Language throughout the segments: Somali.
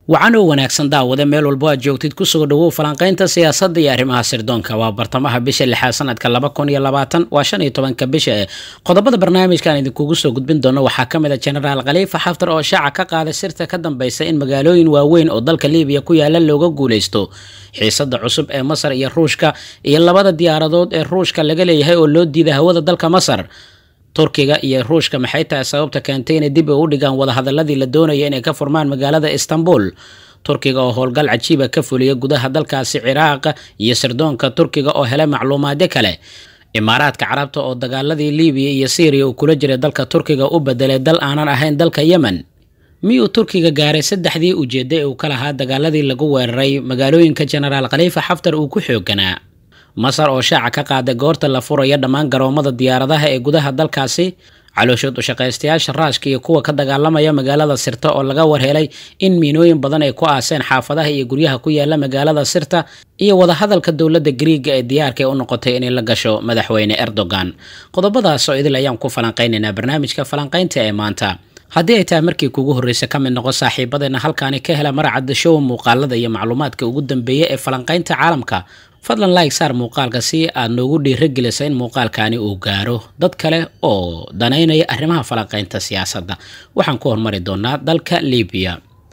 wacan oo wanaagsan daawade meel walbo aad joogtid kusoo dhawow falanqaynta siyaasadda iyo arrimaha sirdoonka waa bartamaha bisha lixaad sanadka laba kun iyo labaatan waa shan iyo tobanka bisha ee qodobada barnaamijkan idinkugu soo gudbin doono waxaa ka mid a jenaraal khaliifa xaftar oo shaaca ka qaaday sirta ka dambeysa in magaalooyin waaweyn oo dalka liibiya ku yaala looga guuleysto xiisada cusub ee masar iyo ruushka iyo labada diyaaradood ee ruushka laga leeyahay oo loo diiday hawada dalka masar turkiga iyo ruushka maxay tahay sababta keentay inay dib u dhigaan wadahadaladii la doonaya inay ka furmaan magaalada istanbul turkiga oo howlgal cajiiba ka fuliya gudaha dalkaasi ciraaq iyo sirdoonka turkiga oo helay macluumaadyo kale imaaraadka carabta oo dagaaladii libiya iyo syriya uu kula jiray dalka turkiga u bedelay dal aanan ahayn dalka yemen miyuu turkiga gaaray saddexdii ujeedda ee uu ka lahaa dagaaladii lagu weeraray magaalooyinka jenaraal khaliifa xaftar uu ku xooganaa masar oo shaaca ka qaaday goorta la furaya dhammaan garoomada diyaaradaha ee gudaha dalkaasi calooshood ushaqaystayaasha raashka iyo kuwa ka dagaalamaya magaalada sirta oo laga warhelay in miinooyin badan ay ku aaseen xaafadaha iyo guryaha ku yaala magaalada sirta iyo wadahadalka dowladda griiga ee diyaarka ee u noqotay inay la gasho madaxweyne erdogan qodobadaas oo idil ayaan ku falanqaynaynaa barnaamijka falanqaynta ee maanta haddii ay tahay markii kugu horreysa ka mid noqo saaxiibadeena halkaani ka hela maracadda show muuqaalada iyo macluumaadka ugu dambeeya ee falanqaynta caalamka fadlan like saar muuqaalka si aad noogu dhiiragelisa in muuqaalkaani uu gaaro dad kale oo danaynaya arrimaha falanqaynta siyaasadda waxaan ku hormari doonaa dalka libiya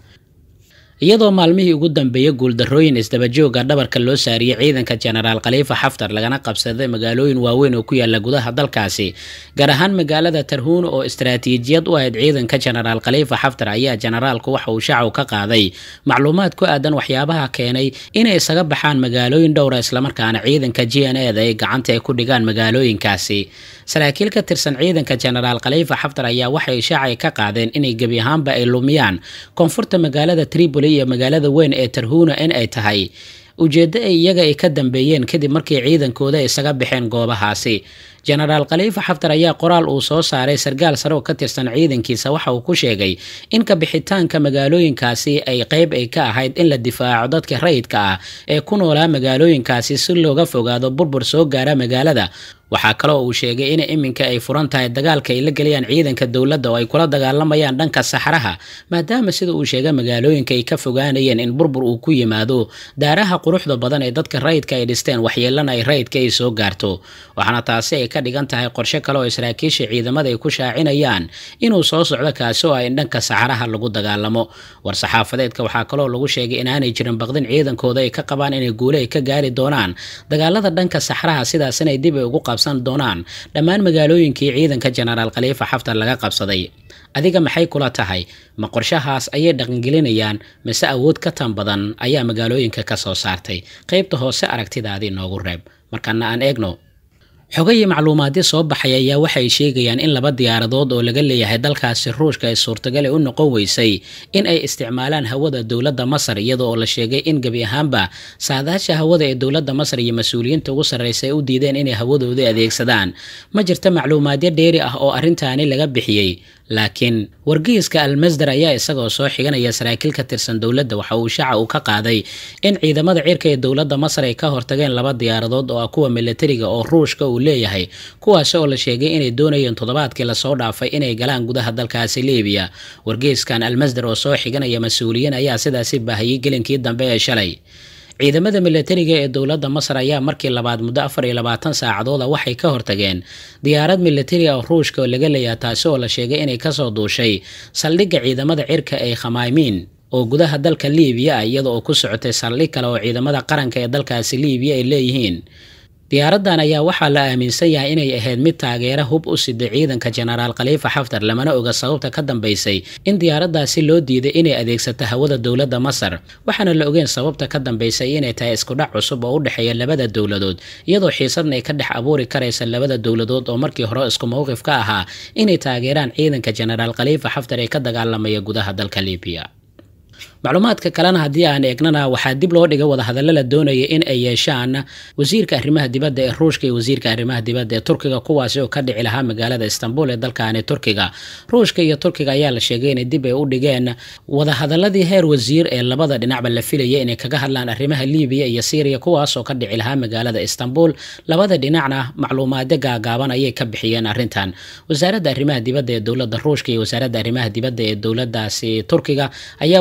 iyadoo maalmihii ugu dambeeyay guuldarrooyin isdabajooga dhabarka loo saariyey ciidanka jenaraal khaliifa xaftar lagana qabsaday magaalooyin waaweyn oo ku yaala gudaha dalkaasi gaar ahaan magaalada tarhuun oo istaraatiijiyad u ahayd ciidanka jenaraal khaliifa xaftar ayaa jenaraalku waxa uu shacaw ka qaaday macluumaad ku aadan waxyaabaha keenay inay isaga baxaan magaalooyin dhowra islamarkaana ciidanka g n e da ay gacanta ay ku dhigaan magaalooyinkaasi saraakiil ka tirsan ciidanka jenaraal khaliifa xaftar ayaa waxay shaacay ka qaadeen inay gebi ahaanba ay lumiyaan koonfurta magaalada tripoli iyo magaalada weyn ee tarhuuna in ay tahay ujeeddo ay iyaga ay ka dambeeyeen kadib markii ciidankooda isaga baxeen goobahaasi jenaraal khaliifa xaftar ayaa qoraal uu soo saaray sarkaal sare oo ka tirsan ciidankiisa waxa uu ku sheegay in ka bixitaanka magaalooyinkaasi ay qeyb ay ka ahayd in la difaaco dadka rayidka ah ee ku noolaa magaalooyinkaasi si looga fogaado burbur soo gaara magaalada waxaa kale oo uu sheegay in iminka ay furan tahay dagaalka ay la gelayaan ciidanka dowladda oo ay kula dagaalamayaan dhanka saxraha maadaama sida uu sheegay magaalooyinka ay ka fogaanayeen in burbur uu ku yimaado daaraha quruxda badan ee dadka rayidka ay dhisteen waxyeelana ay rayidka ay soo gaarto waxaana taasi ay ka dhigan tahay qorshe kale oo saraakiisha ciidamada ay ku shaacinayaan inuu soo socdo kaasi oo ay in dhanka saxraha lagu dagaalamo war-saxaafadeedka waxaa kaloo lagu sheegay inaanay jirin baqdin ciidankooda ay ka qabaan inay guule ay ka gaari doonaan dagaalada dhanka saxraha sidaas inay dib ay ugu qabsan doonaan dhammaan magaalooyinkii ciidanka jenaraal khaliifa xaftar laga qabsaday adiga maxay kula tahay ma qorshahaas ayay dhaqangelinayaan mise awood ka tan badan ayaa magaalooyinka ka soo saartay qaybta hoose aragtidaadii noogu reeb markana aan eegno xogayii macluumaadyo soo baxay ayaa waxay sheegayaan in laba diyaaradood oo laga leeyahay dalkaasi ruushka ay suurtagal u noqon weysay in ay isticmaalaan hawada dowladda masar iyada oo la sheegay in gebi ahaanba saadaasha hawada ee dowladda masar iyo mas-uuliyiinta ugu sarreysa ay u diideen inay hawadooda adeegsadaan ma jirta macluumaadyo dheeri ah oo arrintaani laga bixiyey laakiin wargeyska almasdar ayaa isagoo soo xiganaya saraakiil ka tirsan dowladda waxa uu shaaca uu ka qaaday in ciidamada cirka ee dowladda masar ay ka hortageen laba diyaaradood oo ah kuwa milatariga oo ruushka uu leeyahay kuwaasi oo la sheegay inay doonayeen toddobaadkii lasoo dhaafay inay galaan gudaha dalkaasi libiya wargeyskan almasdar oo soo xiganaya mas-uuliyiin ayaa sidaasi baahiyey gelinkii dambe ee shalay ciidamada milatariga ee dowladda masar ayaa markii labaad muddo afar iyo labaatan saacadooda waxay ka hortageen diyaarad milatari oo ruushka oo laga leeyaha taasi oo la sheegay inay kasoo duushay saldhigga ciidamada cirka ee khamaymiin oo gudaha dalka liibiya ah iyada oo ku socotay saldhig kale oo ciidamada qaranka ee dalkaasi liibiya ay leeyihiin diyaaradan ayaa waxaa la aaminsan yahay inay ahayd mid taageera hub u siday ciidanka jenaraal khaliifa xaftar lamana oga sababta ka dambeysay in diyaaradaasi loo diiday inay adeegsato hawada dowladda masar waxaana la ogeen sababta ka dambeysay inay tahay iskudhac cusub oo u dhexeeya labada dowladood iyadoo xiisadna ay ka dhex abuuri karaysa labada dowladood oo markii hore isku mowqif ka ahaa inay taageeraan ciidanka jenaraal khaliifa xaftar ee ka dagaalamaya gudaha dalka libiya macluumaadka kalena haddii aan eegnana waxaa dib loo dhigay wadahadallo la doonaya in ay yeeshaan wasiirka arrimaha dibadda ee ruushka iyo wasiirka arrimaha dibadda ee turkiga kuwaasi oo ka dhici lahaa magaalada istanbul ee dalkaani turkiga ruushka iyo turkiga ayaa la sheegay inay dib ay u dhigeen wadahadaladii heer wasiir ee labada dhinacba la filaya inay kaga hadlaan arrimaha libiya iyo syriya kuwaas oo ka dhici lahaa magaalada istanbul labada dhinacna macluumaadyo gaagaaban ayay ka bixiyeen arrintan wasaaradda arrimaha dibadda ee dowladda ruushka iyo wasaaradda arrimaha dibadda ee dowladaasi turkiga ayaa waxaa la sheegay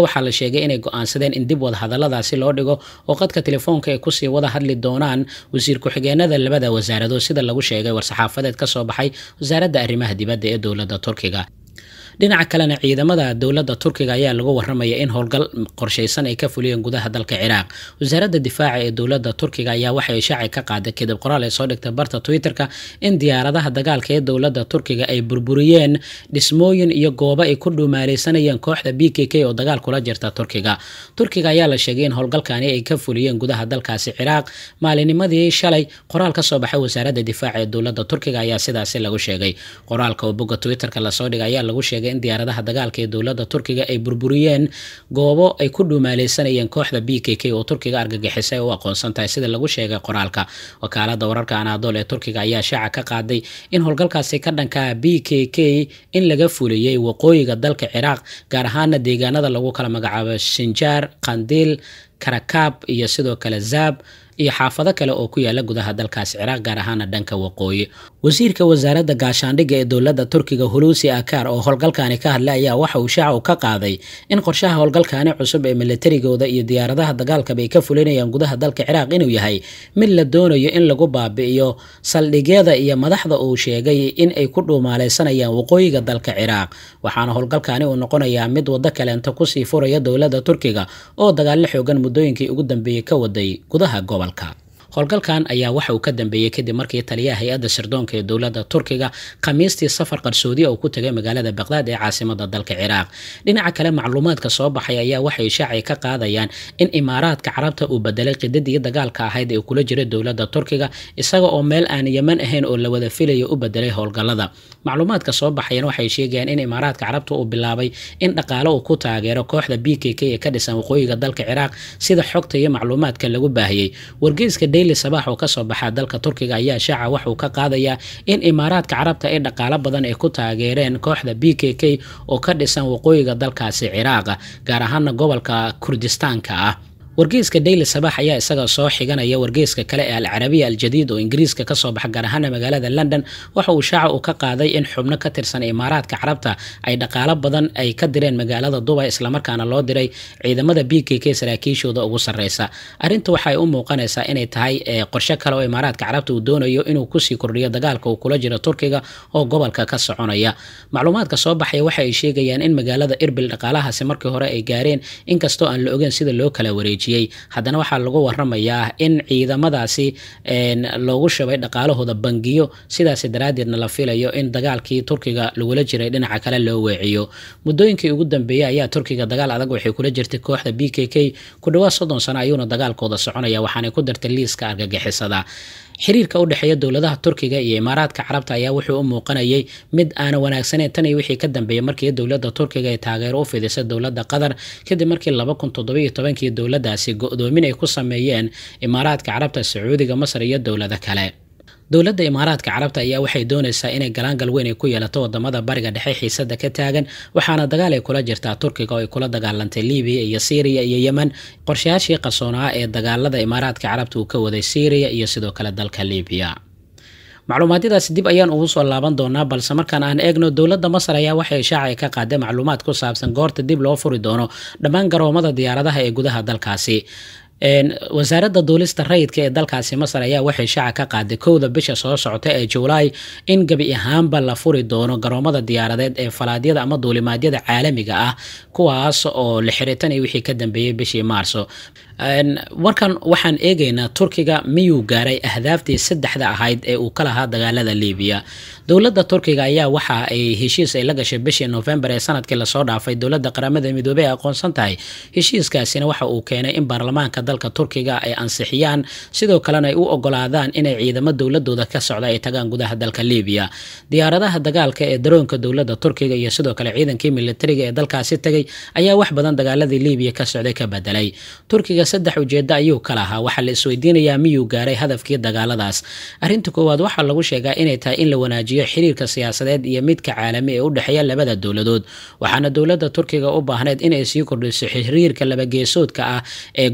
sheegay inay go-aansadeen in dib wada hadalladaasi loo dhigo oo qadka telefoonka ay kusii wada hadli doonaan wasiir ku-xigeenada labada wasaaradood sida lagu sheegay war-saxaafadeed ka soo baxay wasaaradda arrimaha dibadda ee dowladda turkiga dhinaca kalena ciidamada dowladda turkiga ayaa lagu waramaya in howlgal qorshaysan ay ka fuliyeen gudaha dalka ciraaq wasaaradda difaaca ee dowladda turkiga ayaa waxay shaaci ka qaaday kadib qoraal ay soo dhigtay barta twitter-ka in diyaaradaha dagaalka ee dowladda turkiga ay burburiyeen dhismooyin iyo goobo ay ku dhumaaleysanayeen kooxda b k k oo dagaal kula jirta turkiga turkiga ayaa la sheegay in howlgalkani ay ka fuliyeen gudaha dalkaasi ciraaq maalinimadii shalay qoraal ka soo baxay wasaaradda difaaca ee dowladda turkiga ayaa sidaasi lagu sheegay qoraalka oo bogga twitter-ka lasoo dhigay ayaa lagu sheegay in diyaaradaha dagaalka ee dowladda turkiga ay burburiyeen goobo ay ku dhumaaleysanayeen kooxda b k k oo turkiga argagixisay u aqoonsan tahay sida lagu sheegay qoraalka wakaalada wararka anaadool ee turkiga ayaa shaaca ka qaaday in howlgalkaasi ka dhankaa b k k in laga fuliyey waqooyiga dalka ciraaq gaar ahaana deegaanada lagu kala magacaabo shinjaar qandiil karakaab iyo sidoo kale zaab iyo xaafado kale oo ku yaala gudaha dalkaas ciraaq gaar ahaana dhanka waqooyi wasiirka wasaaradda gaashaandhigga ee dowladda turkiga hulusi akar oo howlgalkani ka hadlay ayaa waxa uu shaaca u ka qaaday in qorshaha howlgalkani cusub ee militarigooda iyo diyaaradaha dagaalkaba ay ka fulinayaan gudaha dalka ciraaq inuu yahay mid la doonayo in lagu baabi'iyo saldhigyada iyo madaxda uu sheegay in ay ku dhuumaaleysanayaan waqooyiga dalka ciraaq waxaana howlgalkani uu noqonayaa mid waddo kaleenta kusii furaya dowladda turkiga oo dagaallo xoogan muddooyinkii ugu dambeeyey ka waday gudaha gobolka howlgalkan ayaa waxa uu ka dambeeyey kadib markii taliyaha hay-adda sirdoonka ee dowladda turkiga khamiistii safar qarsoodiya uu ku tagay magaalada baqdaad ee caasimada dalka ciraaq dhinaca kale macluumaadka soo baxay ayaa waxay shaaci ka qaadayaan in imaaraadka carabta uu bedelay qidadii dagaalka ahayd ee kula jira dowladda turkiga isaga oo meel aan yeman ahayn oo la wada filayo u bedelay howlgalada macluumaadka soo baxayan waxay sheegayaan in imaaraadka carabta uu bilaabay in dhaqaale uu ku taageero kooxda b k k ee ka dhisan waqooyiga dalka ciraaq sida xogta iyo macluumaadka lagu baahiyey wargeyska daily sabax oo kasoo baxaa dalka turkiga ayaa shaaca waxuu ka qaadayaa in imaaraadka carabta ay dhaqaalo badan ay ku taageereen kooxda b k k oo ka dhisan waqooyiga dalkaasi ciraaqa gaar ahaana gobolka kurdistaanka ah wargeyska daily sabax ayaa isaga soo xiganaya wargeyska kale ee alcarabiya aljadiid oo ingiriiska kasoo baxa gaar ahaana magaalada london waxa uu shaaca uu ka qaaday in xubno ka tirsan imaaraadka carabta ay dhaqaalo badan ay ka direen magaalada dubay islamarkaana loo diray ciidamada b k k saraakiishooda ugu sareysa arrinta waxay u muuqanaysaa inay tahay qorshe kale oo imaaraadka carabta uu doonayo inuu kusii kordhiyo dagaalka uu kula jiro turkiga oo gobolka ka soconaya macluumaadka soo baxaya waxa ay sheegayaan in magaalada irbil dhaqaalahaasi markii hore ay gaareen inkastoo aan la ogeyn sida loo kala wareejiyo haddana waxaa lagu waramayaa in ciidamadaasi loogu shubay dhaqaalahooda bangiyo sidaas daraaddeedna la filayo in dagaalkii turkiga lagula jiray dhinaca kale loo weeciyo muddooyinkii ugu dambeeyey ayaa turkiga dagaal adag waxay kula jirtay kooxda b k k ku dhawaad soddon sano ayuuna dagaalkooda soconaya waxaanay ku dartay liiska argagixisada xiriirka u dhexeeya dowladaha turkiga iyo imaaraadka carabta ayaa wuxuu u muuqanayay mid aana wanaagsaneyn tan iyo wixii ka dambeeyay markii dowladda turkiga ay taageero u fidisay dowladda qatar kadib markii laba kun toddobiyo tobankii dowladdaasi go-doomin ay ku sameeyeen imaaraadka carabta sacuudiga masar iyo dowlado kale dowladda imaaraadka carabta ayaa waxay doonaysaa inay galaangal weyn ay ku yeelato wadamada bariga dhexe xiisada ka taagan waxaana dagaal ay kula jirtaa turkiga oo ay kula dagaalantay libiya iyo syriya iyo yemen qorshayaashii qarsoonaa ee dagaalada imaaraadka carabta uu ka waday syriya iyo sidoo kale dalka libiya macluumaadyadaasi dib ayaan ugu soo laaban doonaa balse markaan aan eegno dowladda masar ayaa waxay shaacay ka qaaday macluumaad ku saabsan goorta dib loo furi doono dhammaan garoomada diyaaradaha ee gudaha dalkaasi wasaaradda duulista rayidka ee dalkaasi masar ayaa waxay shaaca ka qaaday kowda bisha soo socota ee julaay in gebi ahaanba la furi doono garoomada diyaaradeed ee falaadyada ama duulimaadyada caalamiga ah kuwaas oo la xiritanay wixii ka dambeeyey bishii maarso markan waxaan eegaynaa turkiga miyuu gaaray ahdaaftii saddexda ahayd ee uu ka lahaa dagaalada libiya dowladda turkiga ayaa waxa ay heshiis ay la gashay bishii novembar ee sanadkii lasoo dhaafay dowladda qaramada midoobey ay aqoonsan tahay heshiiskaasina waxa uu keenay in baarlamaanka dalka turkiga ay ansixiyaan sidoo kalena ay u ogolaadaan inay ciidamo dowladooda ka socda ay tagaan gudaha dalka libiya diyaaradaha dagaalka ee daroonka dowladda turkiga iyo sidoo kale ciidankii militariga ee dalkaasi tagay ayaa wax badan dagaaladii libiya ka socday ka bedelay turkiga saddex ujeedo ayuu ka lahaa waxaa la isweydiinayaa miyuu gaaray hadafkii dagaaladaas arrinta koowaad waxaa lagu sheegaa inay tahay in la wanaajiyo xiriirka siyaasadeed iyo midka caalami ee u dhexeeya labada dowladood waxaana dowladda turkiga u baahneyd inay sii kordhiso xiriirka labageesoodka ah ee gobolka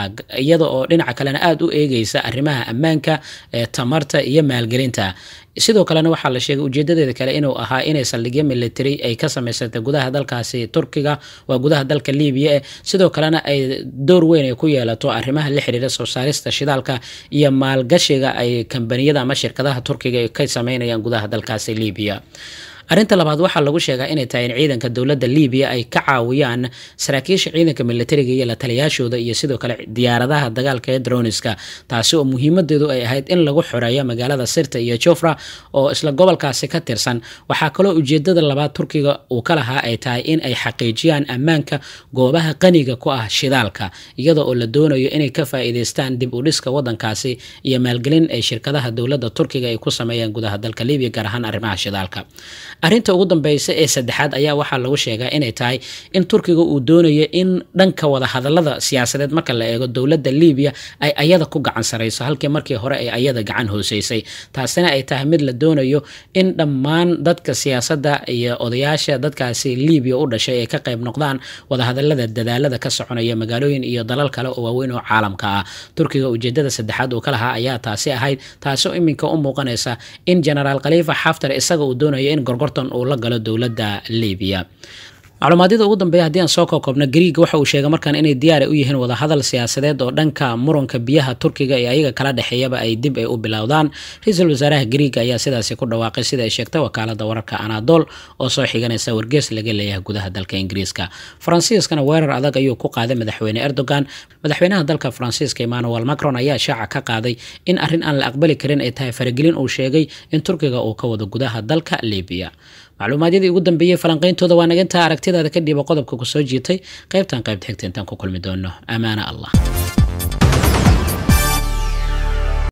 iyada oo dhinaca kalena aada u eegeysa arrimaha ammaanka tamarta iyo maalgelinta sidoo kalena waxaa la sheegay ujeedadeeda kale inuu ahaa inay saldhigyo military ay ka samaysatay gudaha dalkaasi turkiga waa gudaha dalka libiya eh sidoo kalena ay door weyn ay ku yeelato arrimaha la xiriira soo saarista shidaalka iyo maalgashiga ay kambaniyada ama shirkadaha turkiga ay ka sameynayaan gudaha dalkaasi libiya arrinta labaad waxaa lagu sheegaa inay tahay in ciidanka dowladda libiya ay ka caawiyaan saraakiisha ciidanka militariga iyo la taliyaashooda iyo sidoo kale diyaaradaha dagaalka ee droniska taasi oo muhiimadeedu ay ahayd in lagu xoreeyo magaalada sirta iyo jofra oo isla gobolkaasi ka tirsan waxaa kaloo ujeedada labaad turkiga uu ka lahaa ay tahay in ay xaqiijiyaan ammaanka goobaha qaniga ku ah shidaalka iyada oo la doonayo inay ka faa'iideystaan dib u dhiska wadankaasi iyo maalgelin ay shirkadaha dowladda turkiga ay ku sameeyaan gudaha dalka libiya gaar ahaan arrimaha shidaalka arrinta ugu dambeysa ee saddexaad ayaa waxaa lagu sheegaa inay tahay in turkiga uu doonayo in dhanka wada hadalada siyaasadeed marka la eego dowladda libiya ay ayada ku gacan sarayso halkii markii hore ay ayada gacan hooseysay taasina ay tahay mid la doonayo in dhammaan dadka siyaasadda iyo odayaasha dadkaasi libiya u dhashay ay ka qayb noqdaan wadahadalada dadaalada ka soconaya magaalooyin iyo dalal kale oo waaweyn oo caalamka ah turkiga ujeedada saddexaad uu ka lahaa ayaa taasi ahayd taasoo iminka u muuqanaysa in genaraal khaliifa xaftar isaga uu doonayo in gorgortan uu la galo dowladda libiya macluumaadyada ugu dambeeya haddii aan soo kookobno griiga waxa uu sheegay markaan inay diyaara u yihiin wadahadal siyaasadeed oo dhanka muranka biyaha turkiga ee ayaga kala dhexeeyaba ay dib ay u bilowdaan ra-iisul wasaaraha griiga ayaa sidaasi ku dhawaaqay sida ay sheegtay wakaalada wararka anadol oo soo xiganaysa wargees laga leeyahay gudaha dalka ingiriiska faransiiskana weerar adag ayuu ku qaaday madaxweyne erdogan madaxweynaha dalka faransiiska emmanuel macron ayaa shaaca ka qaaday in arrin aan la aqbali karin ay tahay faragelin uu sheegay in turkiga uu ka wado gudaha dalka libiya macluumaadyadii ugu dambeeyey falanqayntooda waa naga intaa aragtidaada ka dhiiba qodobka ku soo jiitay qaybtan qaybta xigta intaan ku kulmi doono amaana allah